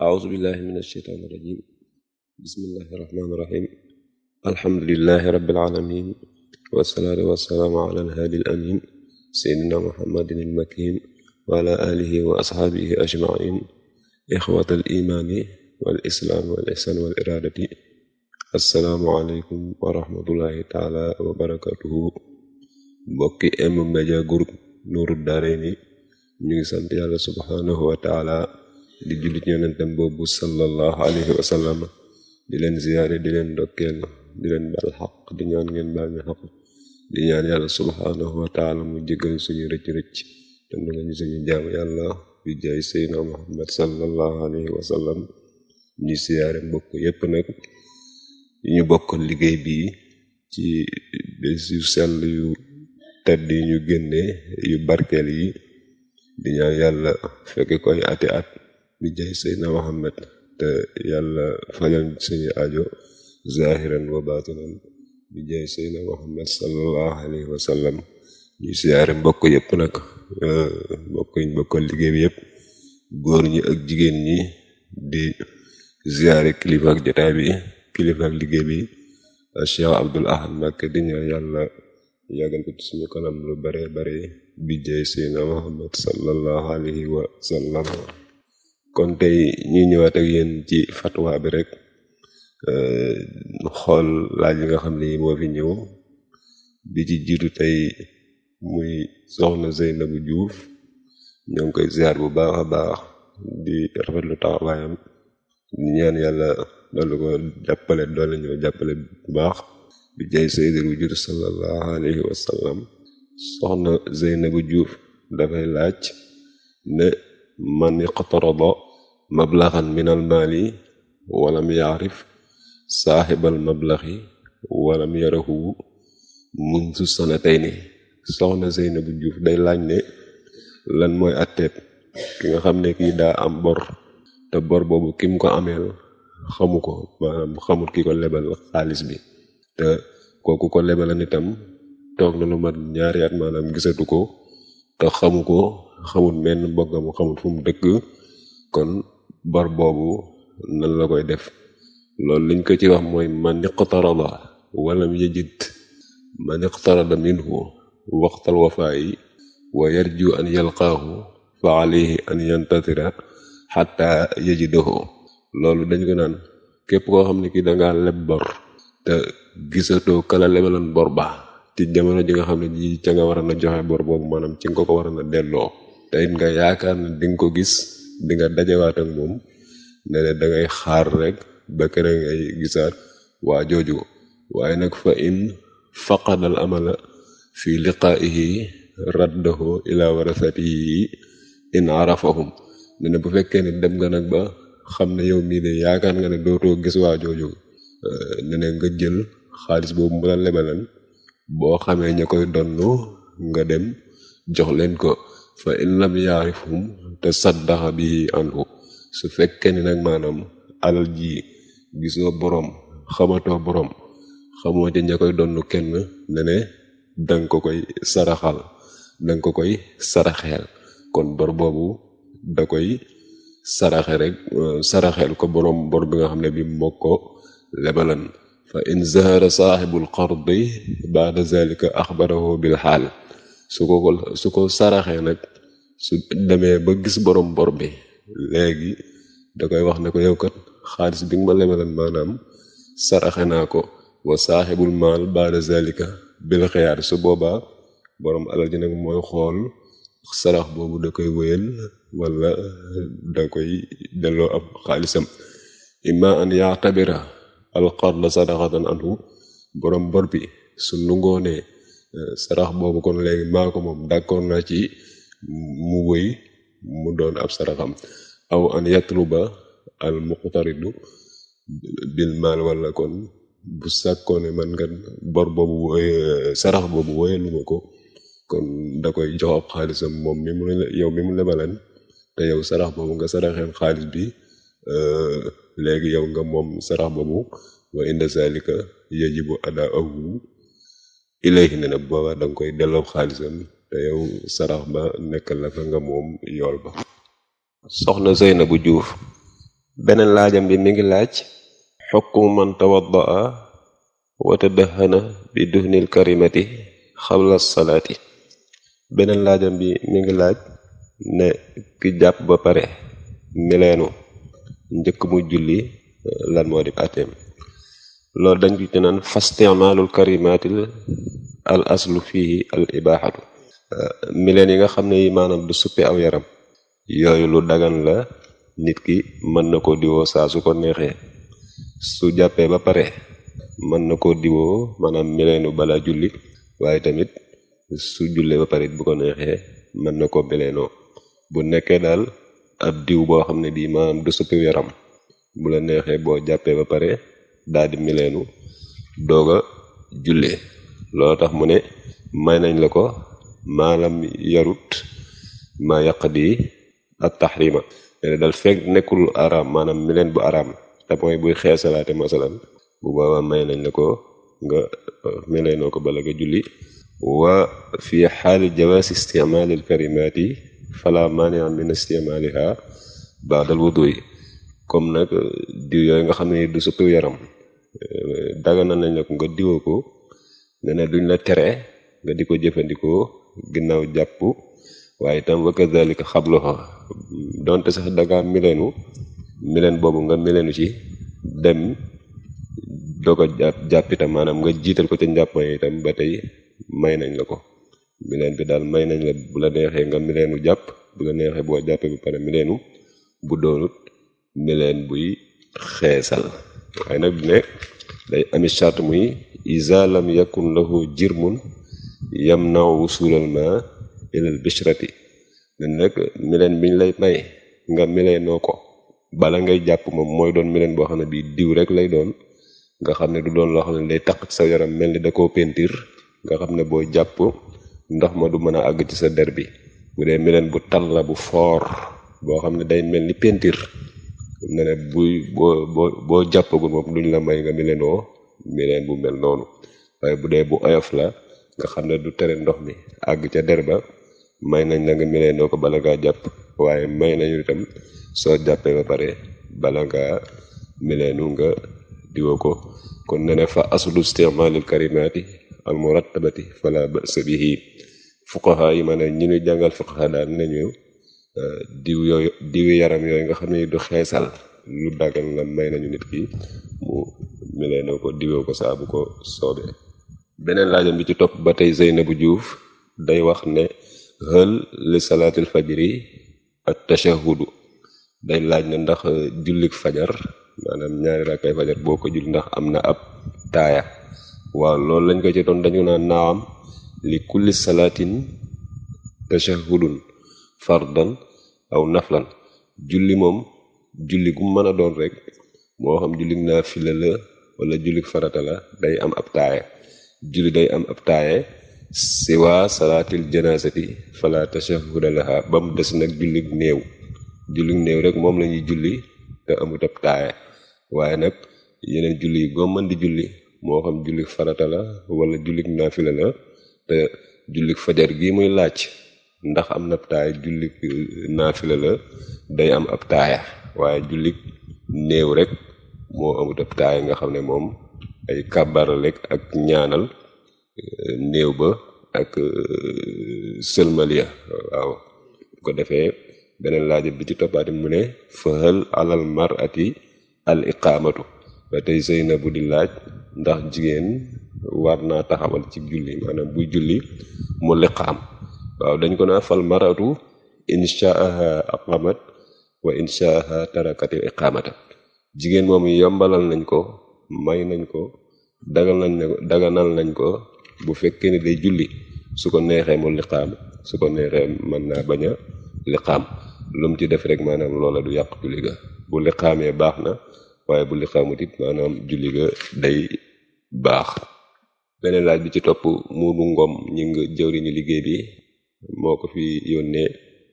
أعوذ بالله من الشيطان الرجيم بسم الله الرحمن الرحيم الحمد لله رب العالمين والصلاة والسلام على الهادي الأمين سيدنا محمد المكين وعلى آله وأصحابه أجمعين إخوة الإيمان والإسلام والإحسان والإرادة السلام عليكم ورحمة الله تعالى وبركاته mbokki M-Media Group Nourou Darayni ñu ngi sant yàlla subhanahu wa taala di jullit yonentam boobu sallallahu alayhi wa sallam di leen ziyaare di leen ndokkeel di leen baal xaq di ñaan ngeen baal ñu xaq di ñaan yàlla subhanahu wa taala mu jéggal suñu rëcc-rëcc te nu nga ñu suñu jaam yàlla bi jaay seydna muhammad sallallahu alayhi wa sallam ñu ziyaare mbokk yépp nag yi ñu bokk liggéey bi ci bés yu sell yu tedd yi ñu génne yu barkeel yi di ñaan yàlla fekke koy ati at bi jaay seydna muhammad te yàlla fajal suñu ajo zahiran wa batinan bi jaay seydna muhammad sallallahu alayhi wa sallam ñu siyaare mbokk yépp nag mbokk yi ñu bokkal liggéey bi yépp góor ñi ak jigéen ñi di ziyaare kilifa ak jotaay bi kilifa ak liggéey bi Cheikh Abdul Ahad Mbacké di ñaan yàlla yàggal ko ci suñu kanam lu bare bare bi jaay seydna muhammad sallallahu alayhi wa sallam kon tey ñi ñëwaat ak yéen ci fatwa bi rek xool laaj yi nga xam ne moo fi ñëw bi ci jiitu tey muy soxna Zeynabu Juuf ñoo ngi koy ziar bu baax a baax di rafetlu taxawaayam di ñaan yàlla doolu ko jàppale doole ñoo jàppale bu baax bi jay sayyidul wujud sallallahu alayhi wa sallam soxna Zeynabu Juuf dafay laaj ne man iqtarada mablaxan min al maali walam yaarif saaxibal mablaxi walam yarahu mundu sanatayni soxna Zeynabu Juuf day laaj ne lan mooy atteeb ki nga xam ne kii daa am bor te bor boobu kim ko ameel xamu ko maanaam xamut ki ko lebal xaalis bi te kooku ko lebalan itam toog na lu mat ñaari at maanaam gisatu ko te xamu ko xamut menn mbokkam xamut fu mu dëkk kon bor boobu nan la koy def loolu liñ ko ci wax mooy man iqtarada walam yajid man iqtarada minhu waqtal wafaayi wa yarju an yalqaahu fa alayhi an yantatira xatta yajidahu loolu dañ ko naan képp koo xam ne ki danga leb bor te gisatoo kala lebaloon bor ba ci jamono ji nga xam ne ji ca nga war a na joxe bor boobu maanaam ci nga ko ko war a na delloo te it nga yaakaar ne di nga ko gis di nga dajewaat ak moom ne ne dangay xaar rek ba kere ngay gisaat waa jooju waaye nag fa in faqadal amala fi liqaa'ihi raddahu ila warasatihi in arafahum ne ne bu fekkee ne dem nga nag ba xam ne yow mii de yaakaar nga ne dootoo gis waa jooju ne ne nga jël xaalis boobu mu la lebalan boo xamee ña koy donnu nga dem jox leen ko fa in lam yaarifhum te saddaxa bi anhu su fekkee ni nag maanaam alal ji gisoo boroom xamatoo boroom xamoo ci ña koy donnu kenn ne ne danga ko koy saraxal danga ko koy saraxeel kon bor boobu da koy saraxe rek saraxeel ko boroom bor bi nga xam ne bi moo ko lebalan fa in zahara saaxibul qardi baada zalika axbarahu bil xaal su ko su ko saraxee nag su demee ba gis borom bor bi léegi da koy wax ne ko yow kat xaalis bi nga ma lebalan maanaam saraxe naa ko wa saaxibul maal baada zalika bil xiyaar su boobaa borom alal ji nag mooy xool sarax boobu da koy wéyal wala da koy delloo ab xaalisam imma an yaatabira alqarda sadaqatan anhu borom bor bi su nungoonee sarax boobu kon léegi maa ko moom d'accord naa ci mu wëy mu doon ab saraxam aw an yatluba al muqtaridu bil maal wala kon bu sàkkoone man nga bor boobu woy sarax boobu woyaluma ko kon da koy jox ab xaalisam moom mi mu yow mi mu lebalan te yow sarax boobu nga saraxeen xaalis bi léegi yow nga moom sarax boobu wa inda zalika yajibu adaahu ilayhi ne na booba danga koy delloo xaalisam te yow sarax ba nekkal la fa nga moom yool ba soxna Zeynabu Juuf beneen laajam bi mi ngi laaj xukmu man tawaddaa wa tadahana bi duhnil karimati xabla salaati beneen laajam bi mi ngi laaj ne ki jàpp ba pare mileenu njëkk mu julli lan moo di ateem loolu dañ ci naan fastimaalul karimatil al aslu fii al ibaaxatu mileen yi nga xam ne yi maanaam du suppi aw yaram yooyu lu dagan la nit ki mën na ko diwoo saa su ko neexee su jàppee ba pare mën na ko diwoo maanaam mileenu bala julli waaye tamit su jullee ba pare bu ko neexee mën na ko mileenoo bu nekkee daal ab diw boo xam ne bii maanaam du suppi yaram bu la neexee boo jàppee ba pare daal di mileenu doog a jullee loolu tax mu ne may nañ la ko maalam yarut ma yàq di ak taxrima ne dal fekk nekkul araam maanaam mileen bu araam te mooy buy xeesalaate masalan bu boobaa may nañ la ko nga mileenoo ko bala nga julli wa fi xaali jawaasi isticmaalil karimaati fala maania min isticmaaliha baadal wudu yi comme nag diw yooyu nga xam ne du suppi yaram dagana nañ la ko nga diwoo ko ne ne duñ la tere nga di ko jëfandikoo ginnaaw jàpp waaye itam wa kadhalika xabluha donte sax danga mileenu mileen boobu nga mileenu ci dem doog a jàpp jàpp itam maanaam nga jiital ko ca njàpp itam ba tey may nañ la ko mileen bi daal may nañ la bu la neexee nga mileenu jàpp bu la neexee boo jàppee bu pare mileenu bu doonut mileen buy xeesal waaye nag ne day ami charte muy isa lam yakun lahu jirmun yamnaw wusulal ma ilal bishrati ne nag mileen biñ lay may nga mileenoo ko bala ngay jàpp moom mooy doon mileen boo xam ne bii diw rek lay doon nga xam ne du doon loo xam ne day taq ci sa yaram mel ni da koo pentir nga xam ne boo jàpp ndox ma du mën a àgg ci sa der bi bu dee mileen bu tal la bu foor boo xam ne day mel ni pentir ne ne buy boo boo boo jàppagul moom duñ la may nga mileenoo mileen bu mel noonu waaye bu dee bu oyof la nga xam ne du tere ndox mi àgg ca der ba may nañ la nga mileenoo ko bala ngaa jàpp waaye may nañu itam soo jàppee ba pare bala ngaa mileenu nga diwoo ko kon ne ne fa aslu istimaalil karimaati al murattabati fala ba'sa bihi fuqaha yi ma ne ñi ñu jàngal fuqaha daal nañu diw yooyu diwi yaram yooyu nga xam ne du xeesal lu dagal la may nañu nit ki mu mileenoo ko diwoo ko saa bu ko soobee beneen laajam bi ci topp ba tey Zeynabu Juuf day wax ne hël li salaatil fajri ak tashahudu day laaj ne ndax jullik fajar maanaam ñaari rakkay fajar boo ko jul ndax am na ab taaya waaw loolu lañ ko ci doon dañu naan naam li kulli salaatin tashahudun fardan aw naflan julli moom julli gu mën a doon rek moo xam jullik naafila la wala jullik farata la day am ab taaya julli day am ab taaye siwa salaatil janaasati fala tashahuda laha ba mu des nag jullik néew jullik néew rek moom la ñuy julli te amut ab taaye waaye nag yeneen julli yi goo mën di julli moo xam jullik farata la wala jullik naafila la te jullik fajar gi muy laaj ndax am na ab taaya jullik naafila la day am ab taaya waaye jullik néew rek moo amut ab taaya nga xam ne moom ay kàbbaralek ak ñaanal néew ba ak sëlmaliya waaw bu ko defee beneen laaj bi ci toppaati mu ne fahal alal mar'ati al iqaamatu ba tey sëy na bu di laaj ndax jigéen war naa taxawal ci julli maanaam buy julli mu liqaam waaw dañ ko naa fal maratu inshaaha aqamat wa inshaaha tarakatil iqaamata jigéen moom yombalal nañ ko may nañ ko dagal nañ ne daganal nañ ko bu fekkee ne day julli su ko neexee mu liqaam su ko neexee mën naa bañ a liqaam lu mu ci def rek maanaam loola du yàq julli ga bu liqaamee baax na waaye bu liqaamut it maanaam julli ga day baax beneen laaj bi ci topp muudu ngom ñi nga jëwriñu liggéey bi moo ko fi yónnee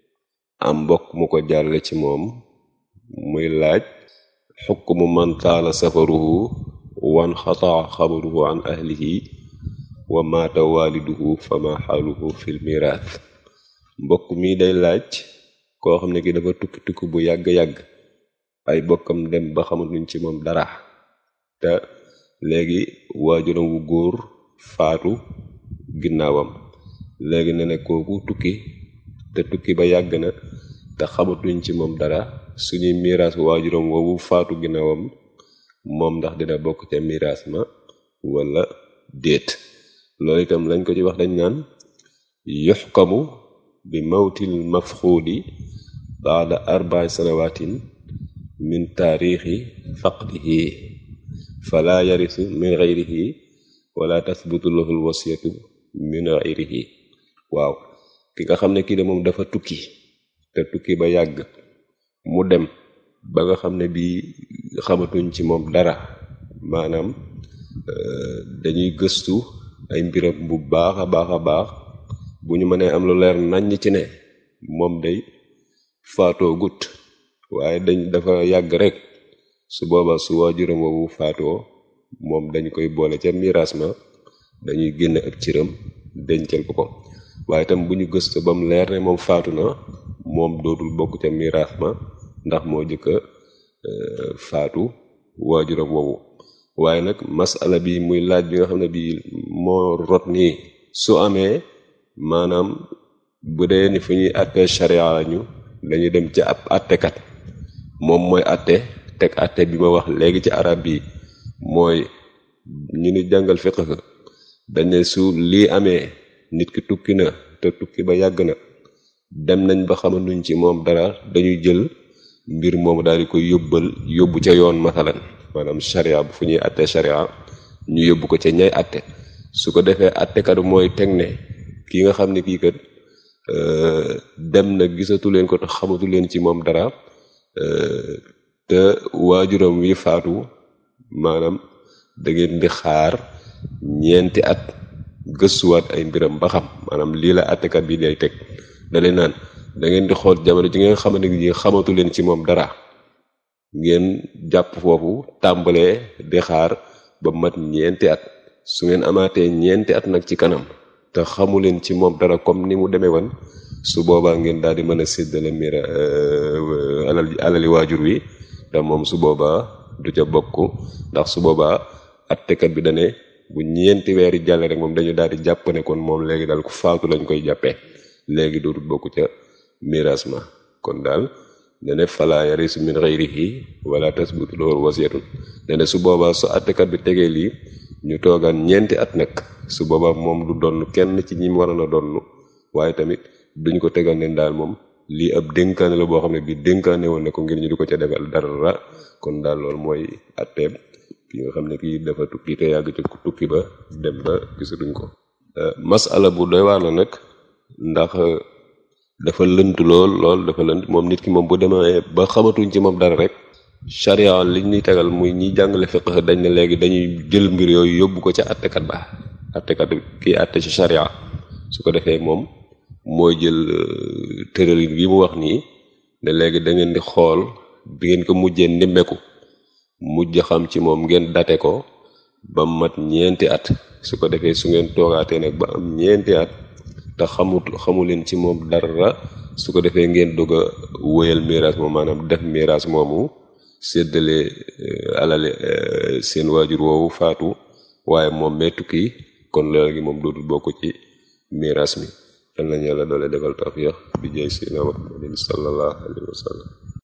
am mbokk mu ko jàlle ci moom muy laaj xukmu man taala safaruhu wan xataa xabaruhu an ahlihi wa maata waaliduhu fama xaaluhu fil miraas mbokk mi day laaj koo xam ne ki dafa tukki tukki bu yàgg-yàgg ay bokkam dem ba xamatuñ ci moom dara te léegi waajuram wu góor faatu ginnaawam léegi ne ne kooku tukki te tukki ba yàgg na te xamatuñ ci moom dara suñuy miraas waajuram woowu faatu ginnaawam moom ndax dina bokk ca miraas ma wala déet loolu itam lañ ko ci wax dañ naan yuxkamu bi mawtil mafxuudi baada arba'i sanawatin min taarixi faqdihi fala yarisu min gayrihi wala tasbutu lahu lwasiyatu min gayrihi waaw ki nga xam ne kii de moom dafa tukki te tukki ba yàgg mu dem ba nga xam ne bii xamatuñ ci moom dara maanaam dañuy gëstu ay mbiram bu baax a baax a baax bu ñu mënee am lu leer naññ ci ne moom day faatoo gut waaye dañ dafa yàgg rek su booba su waajuram woowu faatoo moom dañ koy boole ca miraas ma dañuy génn ak cëram dencal ko ko waaye itam bu ñu gëstu ba mu leer ne moom faatu na moom dootul bokk ca miraas ma ndax moo jëkka faatu waajuram woowu waaye nag masala bi muy laaj bi nga xam ne bii moo rot nii su amee maanaam bu dee ni fu ñuy àttee sharia lañu dañuy dem ci ab àttekat moom mooy àtte teg àtte bi ma wax léegi ci arab bi mooy ñu ni jàngal fiqh dañ ne su lii amee nit ki tukki na te tukki ba yàgg na dem nañ ba xamanuñ ci moom dara dañuy jël mbir moomu daal di koy yóbbal yóbbu ca yoon masalan maanaam sharia bu fu ñuy àtte sharia ñu yóbbu ko ca ñay àtte su ko defee àttekat mooy teg ne ki nga xam ne kii kat dem na gisatu leen ko te xamatu leen ci moom dara te waajuram wi faatu maanaam da ngeen di xaar ñeenti at gëstuwaat ay mbiram ba xam maanaam lii la àttekat bi day teg da leen naan da ngeen di xool jamono ji ngeen xamante ni xamatu leen ci moom dara ngeen jàpp foofu tàmbalee di xaar ba mat ñeenti at su ngeen amaatee ñeenti at nag ci kanam te xamu leen ci moom dara comme ni mu demee woon su boobaa ngeen daal di mën a séddale mira alal alali waajur wi te moom su boobaa du ca bokk ndax su boobaa attekat bi dane bu ñeenti weer yi jàlle rek moom dañu daal di jàpp ne kon moom léegi daal ku faatu lañ koy jàppee léegi dootul bokk ca miraas ma kon daal dane fala yarisu min ghayrihi wala tasbutu lahu wasiyatun dane su boobaa su attekat bi tegee lii ñu toogaan ñeenti at nag su boobaa moom du donn kenn ci ñi waroon a donn waaye tamit duñ ko tegal ne daal moom lii ab dénkaane la boo xam ne bii dénkaane woon ne ko ngir ñu di ko ca defal dara kon daal loolu mooy atteeb ki nga xam ne kii dafa tukki te yàgg ci tukki ba dem ba gisatuñ ko masala bu doy waar la nag ndax dafa lënt lool lool dafa lënt moom nit ki moom bu demee ba xamatuñ ci moom dara rek charia li ñuy tegal muy ñiy jàngale fiqh dañ ne léegi dañuy jël mbir yooyu yóbbu ko ca attekat ba attekat kii atte ci charia su ko defee moom mooy jël tëralin bi mu wax nii ne léegi da ngeen di xool bi ngeen ko mujjee ndimmeku mujj xam ci moom ngeen date ko ba mat ñeenti at su ko defee su ngeen toogaatee nag ba am ñeenti at te xamut xamu leen ci moom dara su ko defee ngeen dugg a wóyal miraas moom maanaam def miraas moomu séddale alale seen waajur woowu faatu waaye moom mee tukki kon léegi moom dootul bokk ci miraas mi yal nañu yàlla doole defal tawfiq bi jay sina Muhammadin sallallahu alayhi wa sallam